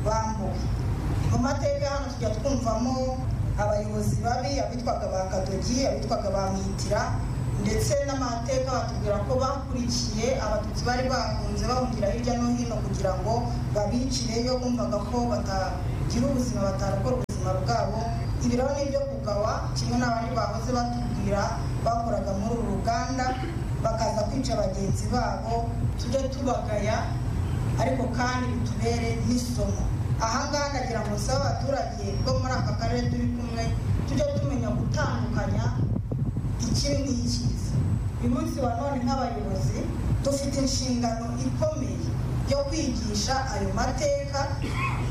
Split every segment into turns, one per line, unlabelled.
bambuwe mu mateka hano tujya twumvamo abayobozi babi abitwaga ba kadogi abitwaga ba mihitira ndetse n'amateka batubwira ko bakurikiye abatutsi bari bahunze bahungira hirya no hino kugira ngo babicireyo bumvaga ko batagira ubuzima batarokora ubuzima bwabo ibiraho n'ibyo kugawa kimwe n'abandi bahoze batubwira bakoraga muri uru ruganda bakaza kwica bagenzi babo tujye tubagaya ariko kandi bitubere n'isomo ahangaha ndagira ngo nsabe abaturage bo muri aka karere turi kumwe tujye tumenya gutandukanya ikibi n'ikiza uyu munsi wa none nk'abayobozi dufite inshingano ikomeye yo kwigisha ayo mateka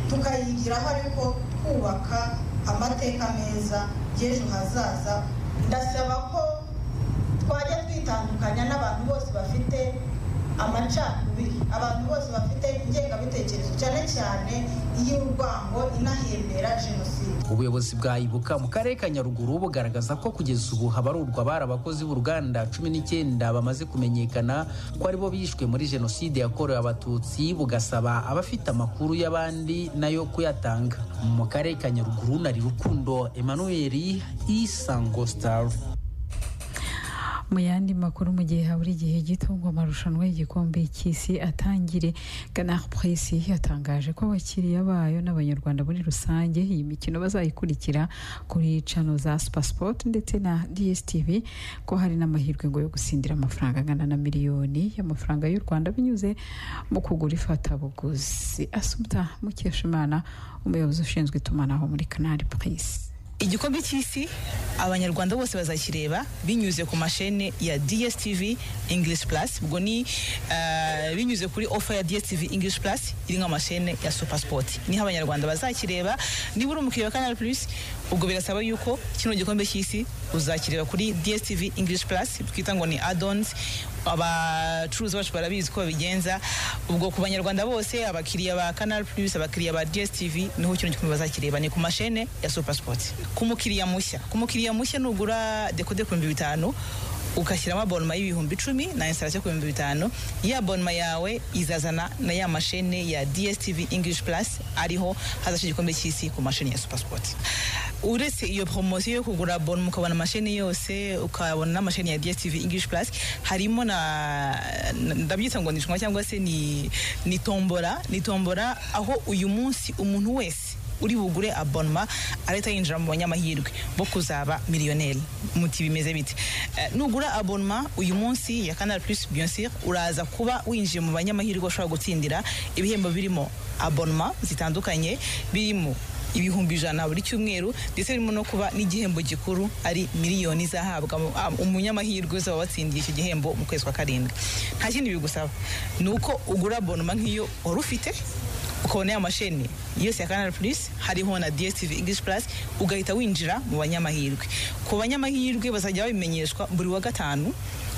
tukayigiraho ariko twubaka amateka meza y'ejo hazaza ndasaba ko twajya twitandukanya n'abantu bose bafite amacakubiri abantu bose bafite ingengabitekerezo cyane cyane iy'urwango inahembera jenoside
ubuyobozi bwa ibuka mu karere ka nyaruguru bugaragaza ko kugeza ubu habarurwa bari abakozi b'uruganda cumi n'icyenda bamaze kumenyekana ko aribo bishwe muri jenoside yakorewe abatutsi bugasaba abafite amakuru y'abandi nayo kuyatanga mu karere ka nyaruguru nari rukundo emmanuel isango star
mu yandi makuru mu gihe habura igihe gito ngo amarushanwa y'igikombe cy'isi atangire canard presse yatangaje ko abakiriya bayo n'abanyarwanda muri rusange iyi mikino bazayikurikira kuri cano za supersport ndetse na dstv ko hari n'amahirwe ngo yo gusindira amafaranga angana na miliyoni y'amafaranga y'u rwanda binyuze mu kugura ifatabuguzi asumta mukeshimana umuyobozi ushinzwe itumanaho muri canard presse
igikombe cy'isi abanyarwanda bose bazakireba binyuze ku mashene ya dstv english plus ubwo ni uh, binyuze kuri ofa ya dstv english plus iri nk'amashene ya supersport niho abanyarwanda bazakireba niba uri umukiriya wa canal plus ubwo birasaba yuko kino gikombe cy'isi uzakireba kuri dstv english plus twita ngo ni adons abacuruzi bacu barabizi ko babigenza ubwo ku banyarwanda bose abakiriya ba canal plus abakiriya ba dstv niho kino gikombe bazakireba ni ku mashene ya supersport ku mukiriya mushya ku mukiriya mushya nugura dekode ku bihumbi bitanu ukashyiramo abonoma y'ibihumbi icumi na instalasiyo ku bihumbi bitanu ya bonoma yawe izazana na ya mashene ya dstv english plus ariho hazashyira igikombe cy'isi ku mashini ya supersport uretse iyo poromosiyo yo kugura bonoma ukabona amasheni yose ukabona n'amasheni ya dstv english plus harimo na ndabyita ngo nishwa cyangwa se ni ni tombora ni tombora aho uyu munsi umuntu wese uri bugure abonoma arahita yinjira mu banyamahirwe bo kuzaba miliyoneri muti bimeze bite nugura abonoma uyu munsi ya canal plus bien sûr uraza kuba winjiye mu banyamahirwe ushobora gutsindira ibihembo birimo abonoma zitandukanye birimo ibihumbi ijana buri cyumweru ndetse birimo no kuba n'igihembo gikuru ari miliyoni izahabwa umunyamahirwe uzaba watsindiye icyo gihembo mu kwezi kwa karindwi nta kindi bigusaba ni uko ugura abonoma nk'iyo wari ufite ukabona ya mashini yose ya canal plus hariho na dstv english plus ugahita winjira mu banyamahirwe ku banyamahirwe bazajya babimenyeshwa buri wa gatanu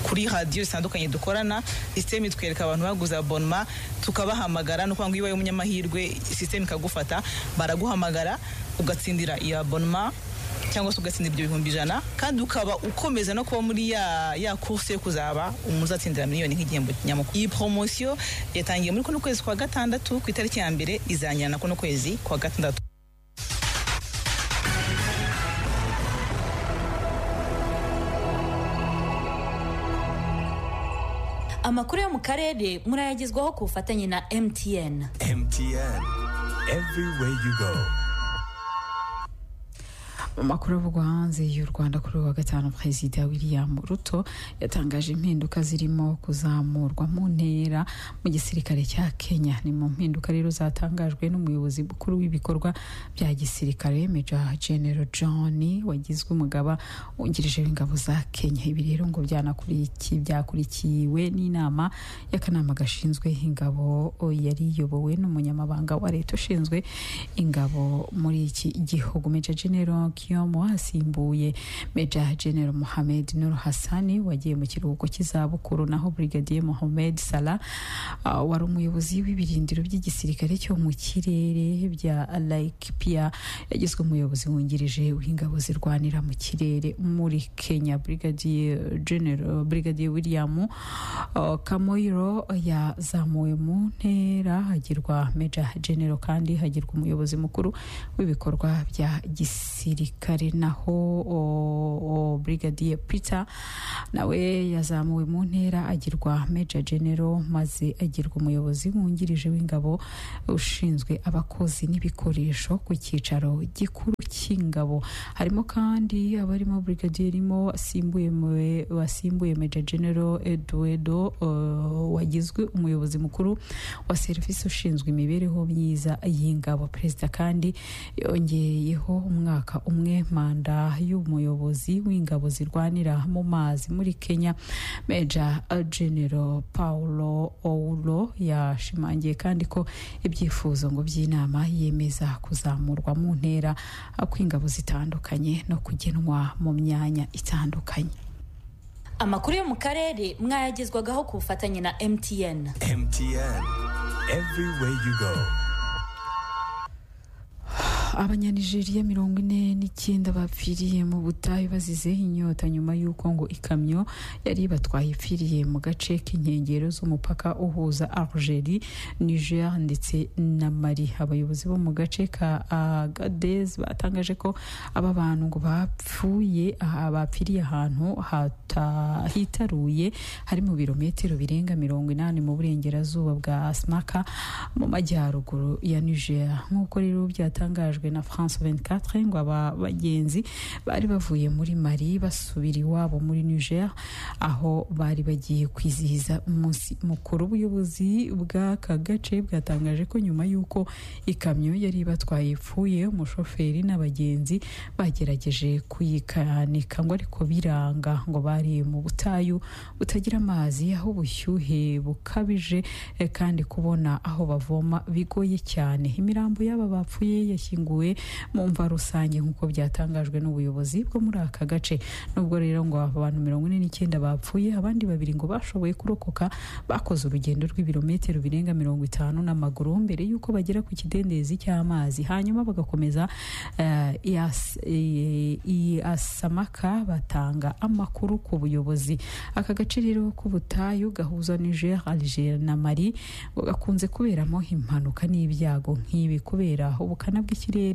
kuri radiyo zitandukanye dukorana sisiteme itwereka abantu baguze abonoma tukabahamagara ni ukuvuga ngo iyo ubaye umunyamahirwe sisiteme ikagufata baraguhamagara ugatsindira iyo abonoma cyangwa se ugatsinda ibyo bihumbi ijana kandi ukaba ukomeza no kuba muri ya ya kurse yo kuzaba umuzatsindira miliyoni nk'igihembo nyamukuru iyi poromosiyo yatangiye muri kuno kwezi kwa gatandatu ku itariki ya mbere izangira na kuno kwezi kwa gatandatu
amakuru yo mu karere murayagezwaho ku bufatanye na mtn
MTN, everywhere you go.
mu makuru avugwa hanze y'u rwanda kuri uyu wa gatanu perezida william ruto yatangaje impinduka zirimo kuzamurwa mu ntera mu gisirikare cya kenya ni mu mpinduka rero zatangajwe n'umuyobozi mukuru w'ibikorwa bya gisirikare meja genero john wagizwe umugaba wungirije w'ingabo za kenya ibi rero ngo byanakuriki- byakurikiwe n'inama y'akanama gashinzwe ingabo yari iyobowe n'umunyamabanga wa leta ushinzwe ingabo muri iki gihugu meja genero Kiyomo asimbuye Major General Mohamed Nur Hassani wagiye mu kiruhuko cy'izabukuru naho Brigadier Mohamed Salah ah, wari umuyobozi w'ibirindiro by'igisirikare cyo mu kirere bya Laik Pia yagizwe umuyobozi wungirije w'ingabo zirwanira mu kirere muri Kenya Brigadier General Brigadier William ah, Kamoiro yazamuwe mu ntera hagirwa Major General kandi hagirwa umuyobozi mukuru w'ibikorwa bya gisirikare naho o, o, Brigadier Peter nawe yazamuwe mu ntera agirwa Major General maze agirwa umuyobozi wungirije w'ingabo ushinzwe abakozi n'ibikoresho ku cyicaro gikuru cy'ingabo harimo kandi abarimo Brigadier Rimo asimbuye mu- wasimbuye Major General Eduardo uh, wagizwe umuyobozi mukuru wa serivisi ushinzwe imibereho myiza y'ingabo perezida kandi yongeyeho umwaka umwe manda y'umuyobozi w'ingabo zirwanira mu mazi muri Kenya Major General Paulo Ouro yashimangiye kandi ko ibyifuzo ngo by'inama yemeza kuzamurwa mu ntera kw'ingabo zitandukanye no kugenwa mu myanya itandukanye
amakuru yo mu karere mwayagezwagaho ku bufatanye na mtn
MTN. Everywhere you go.
abanyanijeriya mirongo ine n'icyenda bapfiriye mu butayu bazize inyota nyuma y'uko ngo ikamyo yari ibatwaye ipfiriye mu gace k'inkengero z'umupaka uhuza algeria niger ndetse na mali abayobozi bo mu gace ka agadez batangaje ko aba bantu ngo bapfuye aha- bapfiriye ahantu hata- hitaruye hari mu birometero birenga mirongo inani mu burengerazuba bwa smaka mu majyaruguru ya niger nk'uko rero byatangajwe na france 24 ngo aba bagenzi bari bavuye muri mali basubira iwabo muri niger aho bari bagiye kwizihiza umunsi mukuru ubuyobozi bw'aka gace bwatangaje ko nyuma y'uko ikamyo yari ibatwaye ipfuye umushoferi n'abagenzi bagerageje kuyikanika ngo ariko biranga ngo bari mu butayu butagira amazi aho ubushyuhe bukabije eh, kandi kubona aho bavoma bigoye cyane imirambo y'aba bapfuye yashyinguwe mu mva rusange nk'uko byatangajwe n'ubuyobozi bwo muri aka gace nubwo rero ngo abantu mirongo ine n'icyenda bapfuye abandi babiri ngo bashoboye kurokoka bakoze urugendo rw'ibirometero birenga mirongo itanu n'amaguru mbere y'uko bagera ku kidendezi cy'amazi hanyuma bagakomeza eh, Ias- i- i- Iasamaka batanga amakuru ku buyobozi aka gace rero k'ubutayu gahuza Niger, Algeria na Mali ngo gakunze kuberamo impanuka n'ibyago nk'ibi kubera ubukana bw'ikirere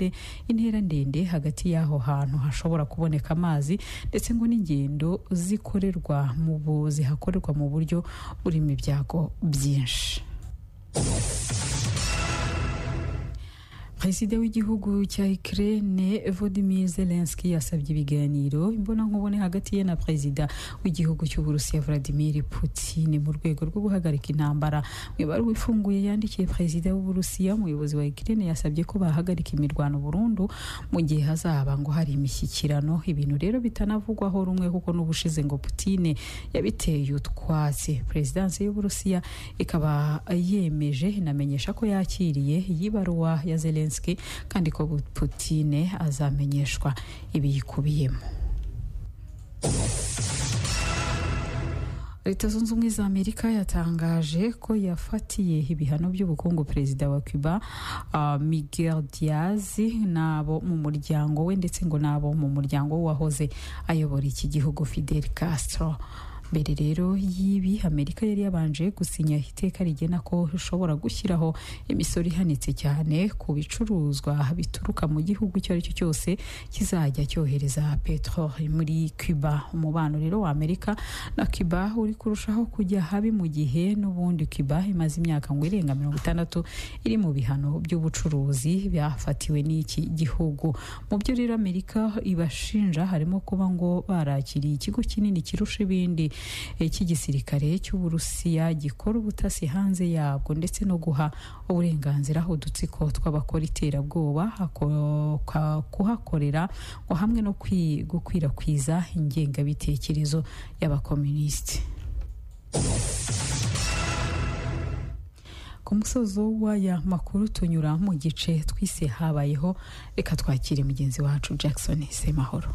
intera ndende hagati y'aho hantu hashobora kuboneka amazi ndetse ngo n'ingendo zikorerwa mu bu- zihakorerwa mu buryo burimo ibyago byinshi perezida w'igihugu cya Ukraine Volodymyr Zelensky yasabye ibiganiro imbonankubone hagati ye na perezida w'igihugu cy'Uburusiya Vladimir Putin mu rwego rwo guhagarika intambara mu ibaruwa ifunguye yandikiye perezida w'Uburusiya umuyobozi wa Ukraine yasabye ko bahagarika imirwano burundu mu gihe hazaba ngo hari imishyikirano ibintu rero bitanavugwaho rumwe kuko n'ubushize ngo Putin yabiteye utwatsi perezidansi y'Uburusiya ikaba yemeje inamenyesha ko yakiriye iyi baruwa ya Zelensky kandi ko Putin azamenyeshwa ibiyikubiyemo leta zunze ubumwe za amerika yatangaje ko yafatiye ibihano by'ubukungu perezida wa cuba ah, miguel diaz n'abo mu muryango we ndetse ngo n'abo mu muryango w'uwahoze ayobora iki gihugu fidel castro mbere rero y'ibi amerika yari yabanje gusinya iteka rigena ko ishobora gushyiraho imisoro ihanitse cyane ku bicuruzwa bituruka mu gihugu icyo ari cyo cyose kizajya cyohereza peteroli muri cuba umubano rero wa amerika na cuba uri kurushaho kujya habi mu gihe n'ubundi cuba imaze imyaka ngo irenga mirongo itandatu iri mu bihano by'ubucuruzi byafatiwe n'iki gihugu mu byo rero amerika ibashinja harimo kuba ngo barakiriye ikigo kinini kirusha ibindi eh, cy'igisirikare cy'uburusiya gikora ubutasi hanze yabwo ndetse no guha uburenganzira udutsiko tw'abakora iterabwoba hako- ka- kuhakorera ngo hamwe no kwi- gukwirakwiza ingengabitekerezo y'abakomunisiti ku ku musozo w'aya makuru tunyura mu gice twise habayeho reka twakire mugenzi wacu jackson semahoro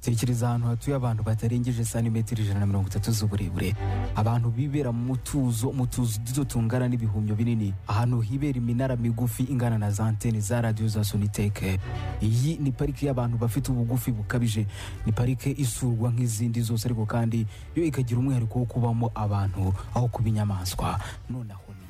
tekereza ahantu hatuye abantu batarengeje santimetero ijana na mirongo itatu z'uburebure abantu bibera mu tuzo mu tuzu duto tungana n'ibihumyo binini ahantu hibera iminara migufi ingana na za antene za radiyo za soniteke iyi ni parike y'abantu bafite ubugufi bukabije ni parike isurwa nk'izindi zose ariko kandi yo ikagira umwihariko wo kubamo abantu aho kuba inyamaswa nonaho